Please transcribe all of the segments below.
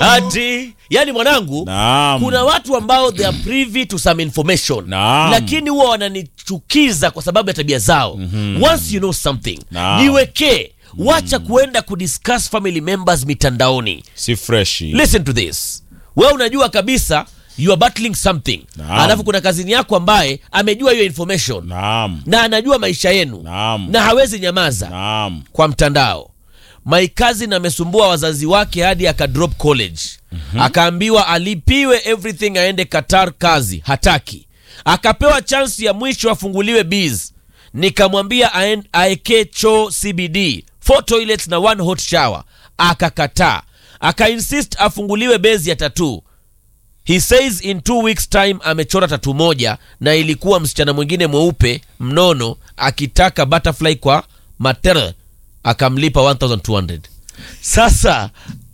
ati yani mwanangu Naam. kuna watu ambao they are privy to some information Naam. lakini huwa wananichukiza kwa sababu ya tabia zao once you know something Naam. niwekee wacha kuenda kudiscuss family members mitandaoni si freshi listen to this wewe unajua kabisa you are battling something Naam. alafu kuna kazini yako ambaye amejua hiyo information naam na anajua maisha yenu Naam. na hawezi nyamaza naam kwa mtandao my cousin amesumbua wazazi wake hadi akadrop college akaambiwa alipiwe everything aende qatar kazi hataki akapewa chansi ya mwisho afunguliwe bs nikamwambia aen- aekee choo cbd four toilets na one hot shower akakataa akainsist afunguliwe bezi ya tatuu he says in two weeks time amechora tatu moja na ilikuwa msichana mwingine mweupe mnono akitaka butterfly kwa mater akamlipa 1200 sasa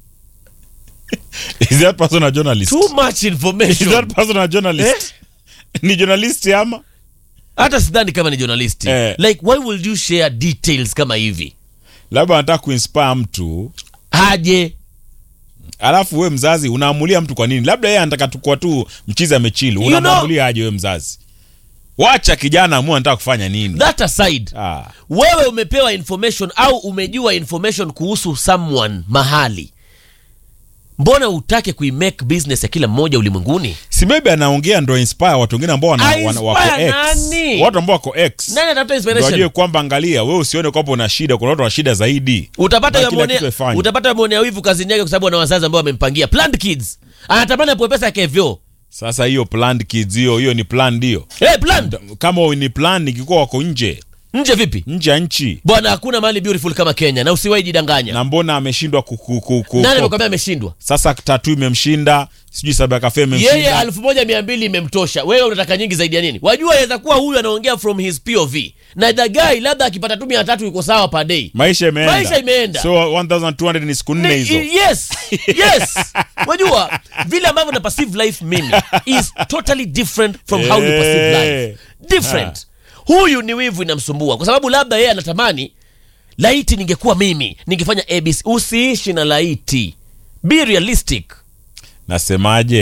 is that person a journalist too much is information that person a journalist ni journalist ama hata sidhani kama ni journalist Eh. like why will you share details kama hivi labda anataka kuinspire mtu aje alafu we mzazi unaamulia mtu kwa nini labda yeye anataka tukua tu mchizi amechili You unamwamulia aje we mzazi wacha kijana amua anataka kufanya nini that aside ah. wewe umepewa information au umejua information kuhusu someone mahali mbona utake kuimake business ya kila mmoja ulimwenguni si maybe anaongea ndo inspire watu wengine ambao wana, Ah, wana, wako inspire X. nani? watu ambao wako X nani atafuta ndo inspiration wajue kwamba angalia wewe usione kwamba una shida kuna watu wana shida zaidi utapata Na kila yamwonea- kitu afanye. utapata yamwonea wivu kazini yake kwa sababu ana wazazi ambao wamempangia planned kids anatamani apewe pesa yake vyo sasa hiyo planned kids hiyo hiyo ni planned hiyo hey, planned kama ni plan ikikuwa wako nje nje vipi nje ya nchi bwana hakuna mahali beautiful kama kenya na usiwahi jidanganya na mbona ameshindwa ku, ku, ku, ku, nani ku- amekwambia ameshindwa sasa tatu imemshinda sijui sababu ya kafe yeye imemshinda elfu moja mia mbili imemtosha wewe unataka nyingi zaidi ya nini wajua aweza kuwa huyu anaongea from his pov na the guy labda akipata tu mia tatu iko sawa per day maisha imeenda Maisha imeenda. so 1200 ni siku nne Ni- hizo yes yes wajua vile ambavyo na perceive life mimi is totally different from how you perceive Eh. life different huyu ni wivu inamsumbua kwa sababu labda yeye anatamani laiti ningekuwa mimi ningefanya abc usiishi na laiti be realistic nasemaje